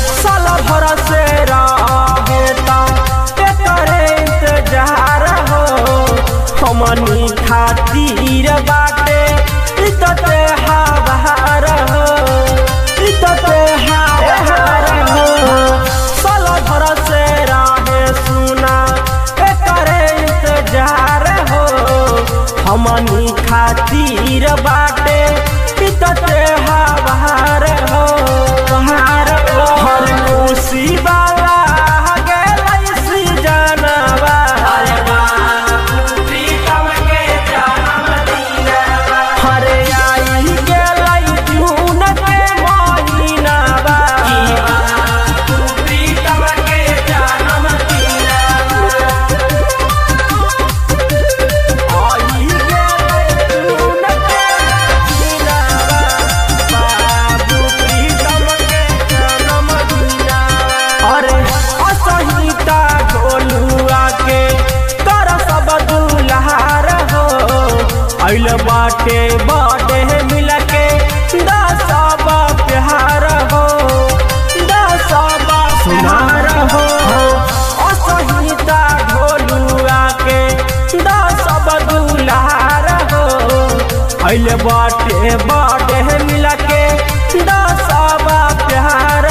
साल भर से रहेता करे इंतजार हो हमनी खातिर बाटे इतते हवार हो इतते हवार हो साल भर से रहे सुना करे इंतजार हो हमनी खातिर बाटे इतते हवार हो हर हर खुशी वाला गेलै सी जनवा हरे आई गेलै जून के महीनावा आई गेलै जून के महीनावा बाबू प्रीतम के जन्मदिनवा अरे असहिता गोलुआ के कर सब दुल्हार हो अइल बाटे बाटे मिल के दसब प्यार हो दसब सुनार हो असहिता ढोलुआ के दसब दुल्हार हो अइल बाटे बाटे मिल के दसब प्यार